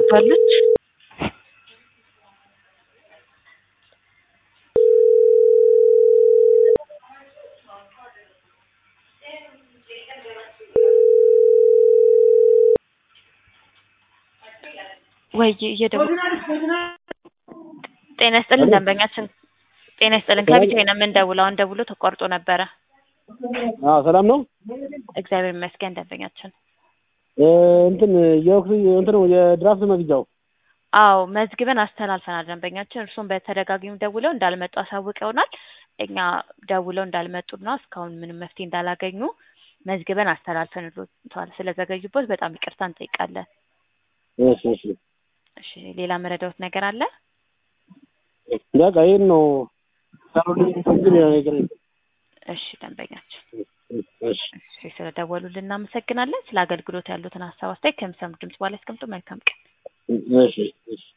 ታስገባለች። ወይ እየደወሉ ጤና ይስጥልን ደንበኛችን ጤና ይስጥልን ከቢቴ ነው የምንደውለው። አሁን ደውሎ ተቋርጦ ነበረ። አዎ ሰላም ነው። እግዚአብሔር ይመስገን ደንበኛችን እ እንትን የኦክሲ እንትን የድራፍት መግጃው አዎ መዝግበን አስተላልፈናል። ደንበኛችን እርሱም በተደጋጋሚ ደውለው እንዳልመጡ አሳውቀውናል። እኛ ደውለው እንዳልመጡና እስካሁን ምንም መፍትሄ እንዳላገኙ መዝግበን አስተላልፈንልዎታል። ስለዘገዩበት በጣም ይቅርታ እንጠይቃለን። እሺ እሺ እሺ ሌላ መረዳዎት ነገር አለ? በቃ ይሄን ነው ሰሩልኝ እንጂ ሌላ ነገር የለም። እሺ ደንበኛችን እሺ እሺ ስለደወሉልን እናመሰግናለን። ስለ አገልግሎት ያሉትን ሀሳብ አስተያየት ከሚሰሙ ድምጽ በኋላ ያስቀምጡ። መልካም ቀን። እሺ እሺ